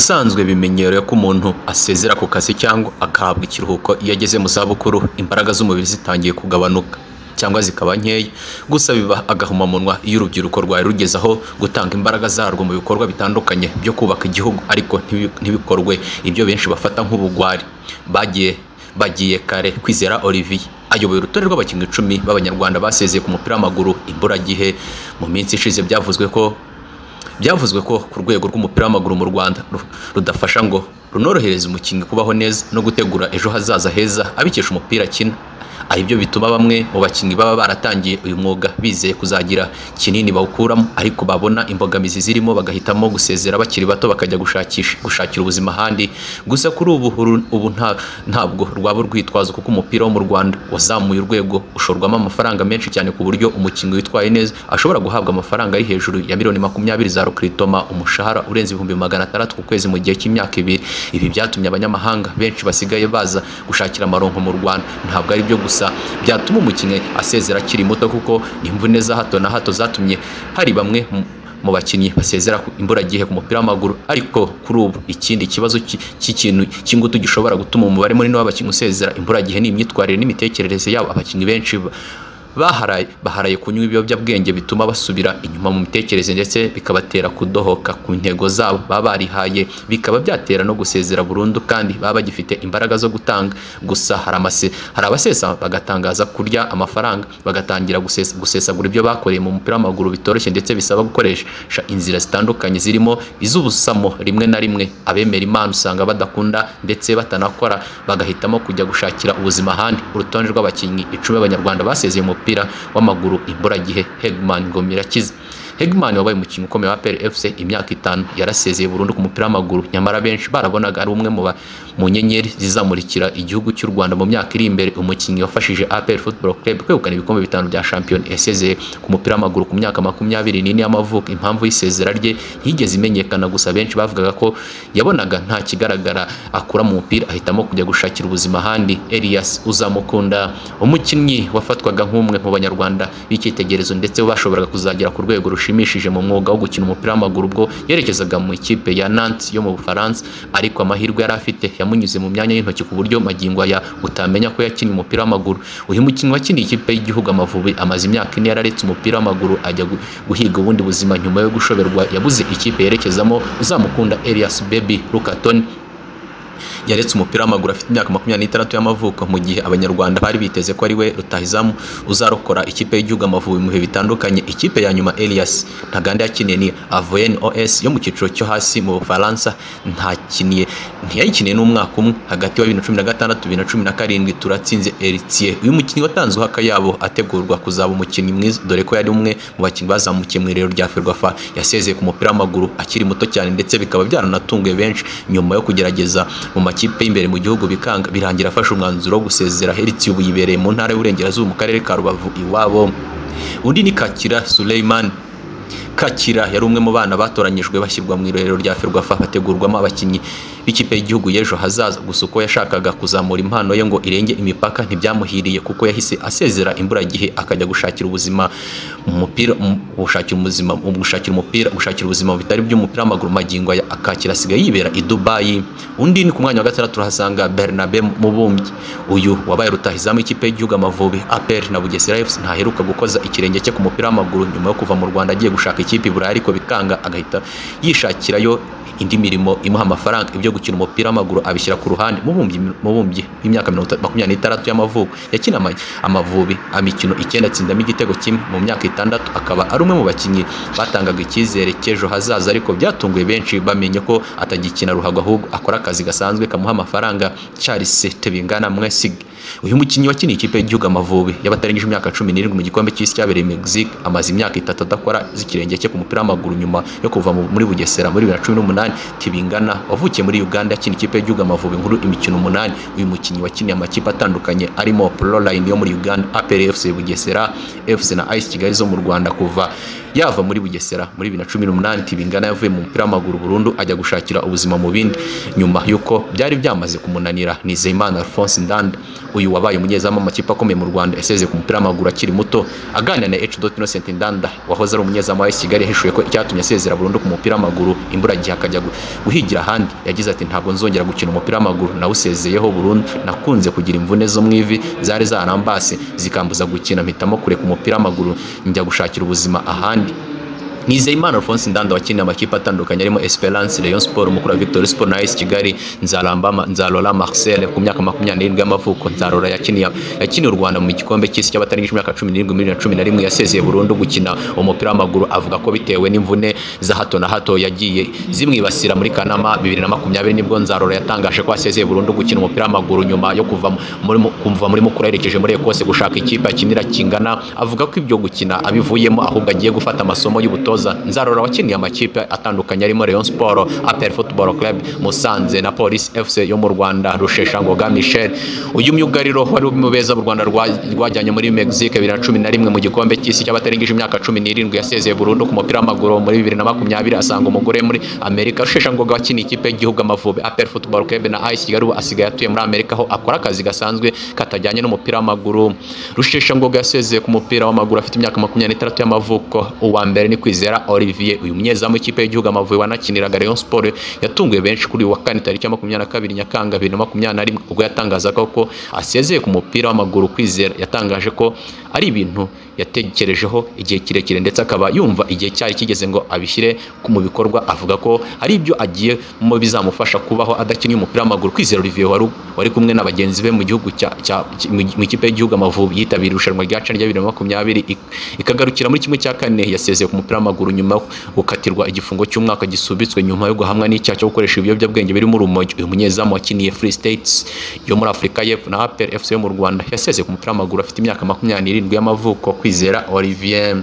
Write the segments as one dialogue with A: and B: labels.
A: Ubusanzwe bimenyerewe ko umuntu asezera ku kazi cyangwa agahabwa ikiruhuko iyo ageze mu zabukuru imbaraga z'umubiri zitangiye kugabanuka cyangwa zikaba nkeya gusa biba agahomamunwa iyo urubyiruko rwari rugeze aho gutanga imbaraga zarwo mu bikorwa bitandukanye byo kubaka igihugu ariko ntibikorwe ibyo benshi bafata nk'ubugwari bagiye bagiye kare kwizera olivier ayoboye urutonde rw'abakinnyi icumi b'abanyarwanda basezeye ku mupira w'amaguru imburagihe mu minsi ishize byavuzwe ko byavuzwe ko ku rwego rw'umupira w'amaguru mu rwanda ru- rudafasha ngo runorohereze umukinnyi kubaho neza no gutegura ejo hazaza heza abikesha umupira akina ari byo bituma bamwe mu bakinnyi baba baratangiye uyu mwuga bizeye kuzagira kinini bawukuramo ariko babona imbogamizi zirimo bagahitamo gusezera bakiri bato bakajya gushakisha gushakira ubuzima ahandi gusa kuri ubu uru- ubu nta- ntabwo rwaba urwitwazo kuko umupira wo mu rwanda wazamuye urwego ushorwamo amafaranga menshi cyane ku buryo umukinnyi witwaye neza ashobora guhabwa amafaranga ari hejuru ya miliyoni makumyabiri za rukritoma umushahara urenze ibihumbi magana atandatu ku kwezi mu gihe cy'imyaka ibiri ibi byatumye abanyamahanga benshi basigaye baza gushakira amaronko mu rwanda ntabwo ari byo gusa byatuma umukinnyi asezera akiri muto kuko imvune za hato na hato zatumye hari bamwe mu- mu bakinnyi basezera ku- imburagihe ku mupira w'amaguru ariko kuri ubu ikindi kibazo ki- cy'ikintu cy'ingutu gishobora gutuma umubare munini w'abakinnyi usezera imburagihe ni imyitwarire n'imitekerereze yabo abakinnyi benshi ba- baharaye baharaye kunywa ibiyobyabwenge bituma basubira inyuma mu mitekerereze ndetse bikabatera kudohoka ku ntego zabo baba barihaye bikaba byatera no gusezera burundu kandi baba bagifite imbaraga zo gutanga gusa hari amase hari abasesa bagatangaza kurya amafaranga bagatangira gusesa, gusesagura ibyo bakoreye mu mupira w'amaguru bitoroshye ndetse bisaba gukoresha inzira zitandukanye zirimo iz'ubusamo rimwe na rimwe abemera imana usanga badakunda ndetse batanakora bagahitamo kujya gushakira ubuzima ahandi urutonde rw'abakinnyi icumi b'abanyarwanda basezeye umupira w'amaguru imburagihe hegman ngomirakiza hegman wabaye umukinnyi ukomeye wa pl fc imyaka itanu yarasezeye burundu ku mupira w'amaguru nyamara benshi barabonaga ari umwe mu ba- mu nyenyeri zizamurikira igihugu cy'u rwanda mu myaka iri imbere umukinnyi wafashije apr football club kwegukana ibikombe bitanu bya shampiyona yasezeye ku mupira w'amaguru ku myaka makumyabiri n'ine y'amavuko impamvu y'isezera rye ntiyigeze imenyekana gusa benshi bavugaga ko yabonaga nta kigaragara akura mu mupira ahitamo kujya gushakira ubuzima ahandi elias uzamukunda umukinnyi wafatwaga nk'umwe mu banyarwanda b'icyitegererezo ndetse bashoboraga kuzagera ku rwego rushimishije mu mwuga wo gukina umupira w'amaguru ubwo yerekezaga mu ikipe ya nantes yo mu bufaransa ariko amahirwe yari afite yamunyuze mu myanya y'intoki ku buryo magingo aya utamenya ko yakinnye umupira w'amaguru uyu mukinnyi wakiniye ikipe y'igihugu amavubi amaze imyaka ine yararetse umupira w'amaguru ajya gu- guhiga ubundi buzima nyuma yo gushoberwa yabuze ikipe yerekezamo uzamukunda elias baby lukaton yaretse umupira w'amaguru afite imyaka makumyabiri n'itandatu y'amavuko mu gihe abanyarwanda bari biteze ko ari we rutahizamu uzarokora ikipe y'igihugu amavubi mu bihe bitandukanye ikipe ya nyuma elias ntaganda yakiniye ni avoyen os yo mu cyiciro cyo hasi mu bufaransa ntakiniye ntiyayikiniye n'umwaka umwe hagati wa bibiri na cumi na gatandatu bibiri na cumi na karindwi turatsinze eritie uyu mukinnyi watanze akayabo ategurwa kuzaba umukinnyi mwiza dore ko yari umwe mu bakinnyi bazamukiye mu irero rya ferwafa yasezeye ku mupira w'amaguru akiri muto cyane ndetse bikaba byaranatunguye benshi nyuma yo kugerageza mu makipe y'imbere mu gihugu bikanga birangira afashe umwanzuro wo gusezera heritiye ubu yibereye mu ntara y'uburengerazuba mu karere ka rubavu iwabo undi ni kakira suleimani Kakira yari umwe mu bana batoranyijwe bashyirwa mu irerero rya Ferwafa hategurwamo abakinnyi b'ikipe y'igihugu y'ejo hazaza gusa uko yashakaga kuzamura impano ye ngo irenge imipaka ntibyamuhiriye kuko yahise asezera imburagihe akajya gushakira ubuzima mu mupira mu- gushakira ubuzima mu gushakira umupira gushakira ubuzima bitari by'umupira w'amaguru magingo aya akakira asigaye yibera i Dubai undi ni ku mwanya wa gatandatu turahasanga Bernabe Mubumbyi uyu wabaye rutahizamu ikipe y'igihugu Amavubi APR na Bugesera FC ntaheruka gukoza ikirenge cye ku mupira w'amaguru nyuma yo kuva mu Rwanda agiye gushaka ikipe i Burayi ariko bikanga agahita yishakirayo indi mirimo imuha amafaranga ibyo gukina umupira w'amaguru abishyira ku ruhande mubumbyi mubumbyi w'imyaka mirongo itatu- makumyabiri n'itandatu y'amavuko yakina ama- amavubi imikino icyenda atsindamo igitego kimwe mu myaka itandatu akaba ari umwe mu bakinnyi batangaga icyizere cy'ejo hazaza ariko byatunguye benshi bamenye ko atagikina ruhago ahubwo akora akazi gasanzwe kamuha amafaranga Charles Tebingana Mwesig uyu mukinnyi wakiniye ikipe y'igihugu Amavubi y'abatarengeje imyaka cumi n'irindwi mu gikombe cy'isi cyabereye i Mexique amaze imyaka itatu adakora z'ikirenge cye ku mupira w'amaguru nyuma yo kuva mu- muri Bugesera muri 2018 Tibingana wavukiye muri Uganda yakiniye ikipe y'igihugu Amavubi nkuru imikino umunani uyu mukinnyi wakiniye amakipe atandukanye arimo Proline yo muri Uganda APR FC Bugesera FC na AS Kigali zo mu Rwanda kuva yava muri bugesera muri bibiri na cumi n'umunani tibingana yavuye mu mupira w'amaguru burundu ajya gushakira ubuzima mu bindi nyuma y'uko byari byamaze kumunanira nizeyimana alphonse ndanda uyu wabaye umunyezamu w'amakipe akomeye mu rwanda yasezeye ku mupira w'amaguru akiri muto aganira na h dot innocent ndanda wahoze ari umunyezamu wa AS kigali yahishuye ko icyatumye asezera burundu ku mupira w'amaguru imburagihe akajya gu- guhigira ahandi yagize ati ntabwo nzongera gukina umupira w'amaguru nawusezeyeho burundu nakunze kugira imvune zo mu ivi zari zarambase zikambuza gukina mpitamo kureka umupira w'amaguru njya gushakira ubuzima ahandi Nizeyimana Alphonse Ndanda wakiniye amakipe atandukanye arimo Esperance Rayon Sport Mukura Victory Sport na AS Kigali Nzaramba Nzarora Marcel ku myaka 27 y'amavuko Nzarora yakiniye yakiniye u Rwanda mu gikombe cy'isi cy'abatarengeje imyaka 17 muri 2011 yasezeye burundu gukina umupira w'amaguru avuga ko bitewe n'imvune za hato na hato yagiye zimwibasira muri Kanama 2020 nibwo Nzarora yatangaje ko asezeye burundu gukina umupira w'amaguru nyuma yo kuva mu- muri mu- kumva muri Mukura yerekeje muri Ecosse gushaka ikipe akinira kingana avuga ko ibyo gukina abivuyemo ahubwo agiye gufata amasomo y'ubutoza nzarora wakiniye amakipe atandukanye arimo Rayon Sport APR Football Club Musanze na Police FC yo mu Rwanda Rusheshangoga Michel uyu myugariro wari mu beza u Rwanda rwa- rwajyanye muri Mexique 2011 mu gikombe cy'isi cy'abatarengeje imyaka 17 yasezeye burundu ku mupira w'amaguru muri 2020 asanga umugore muri Amerika Rusheshangoga wakiniye ikipe y'igihugu Amavubi APR Football Club na AS Kigali ubu asigaye atuye muri Amerika aho akora akazi gasanzwe katajyanye n'umupira w'amaguru Rusheshangoga yasezeye ku mupira w'amaguru afite imyaka makumyabiri n'itandatu y'amavuko uwa mbere ni Kwizera Olivier uyu munyezamu w'ikipe y'igihugu Amavubi wanakiniraga Rayon Sport yatunguye benshi kuri uyu wa kane tariki ya makumyabiri na kabiri Nyakanga bibiri na makumyabiri na rimwe ubwo yatangazaga ko asezeye ku mupira w'amaguru Kwizera yatangaje ko ari ibintu yatekerejeho igihe kirekire ndetse akaba yumva igihe cyari kigeze ngo abishyire ku- mu bikorwa avuga ko hari ibyo agiye mu bizamufasha kubaho adakinye umupira w'amaguru Kwizera Olivier wari wari kumwe na bagenzi be mu gihugu cya cya- mu ikipe y'igihugu Amavubi yitabiriye irushanwa rya CHAN rya 2020 ik- ikagarukira muri kimwe cya kane yasezeye ku mupira w'amaguru nyuma yo gukatirwa igifungo cy'umwaka gisubitswe nyuma yo guhamwa n'icyaha cyo gukoresha ibiyobyabwenge birimo urumogi uyu munyezamu wakiniye Free States yo muri Afurika y'Epfo na APR FC yo mu Rwanda yasezeye ku mupira w'amaguru afite imyaka 27 y'amavuko kwizera Olivier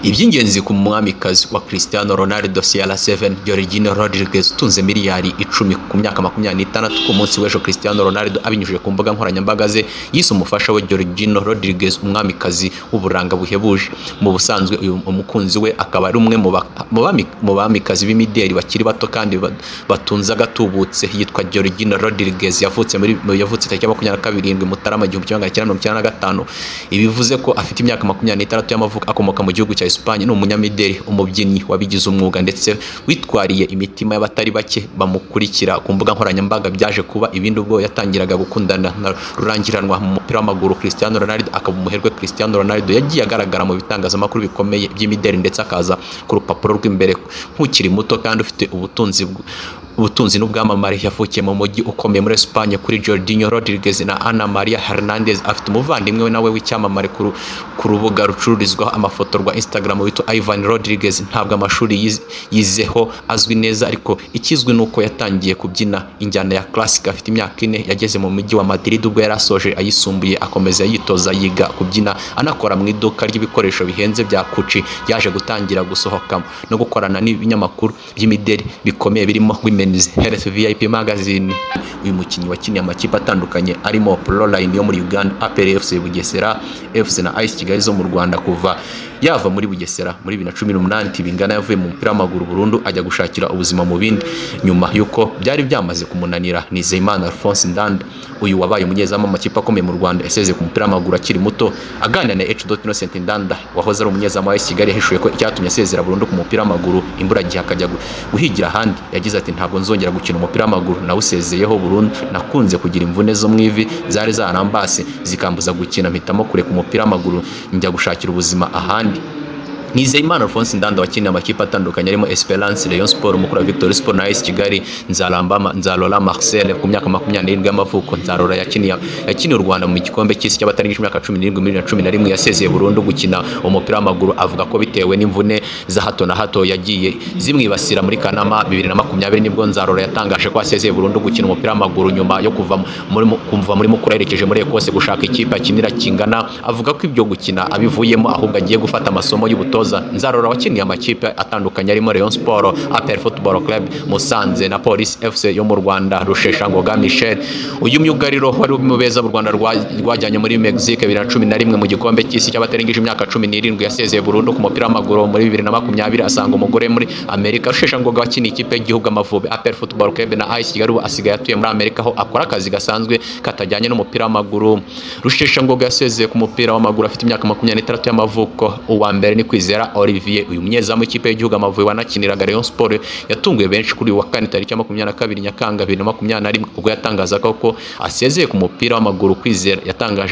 A: iby'ingenzi ku mwamikazi wa Cristiano Ronaldo CR7 Georgina Rodriguez utunze miliyari icumi ku myaka makumyabiri n'itandatu ku munsi w'ejo Cristiano Ronaldo abinyujije ku mbuga nkoranyambaga ze yise umufasha we Georgina Rodriguez umwamikazi w'uburanga buhebuje mu busanzwe uyu umukunzi we akaba ari umwe mu ba- mu bami- mu bamikazi b'imideli bakiri bato kandi ba- batunze agatubutse yitwa Georgina Rodriguez yavutse muri yavutse tariki ya makumyabiri na karindwi Mutarama igihumbi kimwe magana cyenda mirongo icyenda na gatanu ibivuze ko afite imyaka makumyabiri n'itandatu y'amavuko akomoka mu gihugu cya Espagne ni umunyamideli umubyinnyi wabigize umwuga ndetse witwariye imitima y'abatari bake bamukurikira ku mbuga nkoranyambaga byaje kuba ibindi ubwo yatangiraga gukundana na rurangiranwa mu mupira w'amaguru Cristiano Ronaldo akaba umuherwe Cristiano Ronaldo yagiye agaragara mu bitangazamakuru bikomeye by'imideli ndetse akaza ku rupapuro rw'imbere nk'ukiri muto kandi ufite ubutunzi bw- ubutunzi n'ubwamamare yavukiye mu mujyi ukomeye muri Espagne kuri Jorginho Rodriguez na Ana Maria Hernandez afite umuvandimwe we nawe w'icyamamare ku ru- ku rubuga rucururizwaho amafoto rwa Instagram witwa Ivan Rodriguez ntabwo amashuri yiz- yizeho azwi neza ariko ikizwi nuko yatangiye kubyina injyana ya classic afite imyaka ine yageze mu mujyi wa Madrid ubwo yari asoje ayisumbuye akomeza yitoza yiga kubyina anakora mu iduka ry'ibikoresho bihenze bya Gucci yaje gutangira gusohoka no gukorana n'ibinyamakuru by'imideli bikomeye birimo Women's Health VIP Magazine uyu mukinnyi wakiniye amakipe atandukanye arimo Proline yo muri Uganda APR FC Bugesera FC na AS Kigali zo mu Rwanda kuva yava muri Bugesera muri 2018 tibingana yavuye mu mupira w'amaguru burundu ajya gushakira ubuzima mu bindi nyuma y'uko byari byamaze kumunanira Nizeyimana Alphonse Ndanda uyu wabaye umunyezamu w'amakipe akomeye mu Rwanda yasezeye ku mupira w'amaguru akiri muto aganira na H. Innocent Ndanda wahoze ari umunyezamu wa AS Kigali yahishuye ko icyatumye asezera burundu ku mupira w'amaguru imburagihe akajya gu- guhigira ahandi yagize ati ntabwo nzongera gukina umupira w'amaguru nawusezeyeho burundu nakunze kugira imvune zo mu ivi zari zarambase zikambuza gukina mpitamo kureka umupira w'amaguru njya gushakira ubuzima ahandi Nizeyimana Alphonse Ndanda wakiniye amakipe atandukanye arimo Esperance Rayon Sport Mukura Victory Sport na AS Kigali Nzaramba Nzarora Marcel ku myaka 27 y'amavuko Nzarora yakiniye yakiniye u Rwanda mu gikombe cy'isi cy'abatarengeje imyaka 17 muri 2011 yasezeye burundu gukina umupira w'amaguru avuga ko bitewe n'imvune za hato na hato yagiye zimwibasira muri Kanama 2020 nibwo Nzarora yatangaje ko asezeye burundu gukina umupira w'amaguru nyuma yo kuva mu- muri mu- kumva muri Mukura yerekeje muri Ecosse gushaka ikipe akinira kingana avuga ko ibyo gukina abivuyemo ahubwo agiye gufata amasomo y'ubutoza umutoza nzarora wakinye amakipe atandukanye arimo Rayon Sport APR Football Club Musanze na Police FC yo mu Rwanda Rusheshangoga Michel uyu myugariro wari umubeza mu Rwanda rwa- rwajyanye muri Mexique bibiri na cumi na rimwe mu gikombe cy'isi cy'abatarengeje imyaka cumi n'irindwi yasezeye burundu ku mupira w'amaguru muri bibiri na makumyabiri asanga umugore muri Amerika Rusheshangoga wakiniye ikipe y'igihugu Amavubi APR Football Club na AS Kigali ubu asigaye atuye muri Amerika aho akora akazi gasanzwe katajyanye n'umupira w'amaguru Rusheshangoga yasezeye ku mupira w'amaguru afite imyaka makumyabiri n'itandatu y'amavuko uwa mbere ni Kwizera Olivier uyu munyezamu w'ikipe y'igihugu Amavubi wanakiniraga Rayon Sport yatunguye benshi kuri uyu wa kane tariki ya makumyabiri na kabiri Nyakanga bibiri na makumyabiri na rimwe ubwo yatangazaga ko asezeye ku mupira w'amaguru Kwizera yatangaje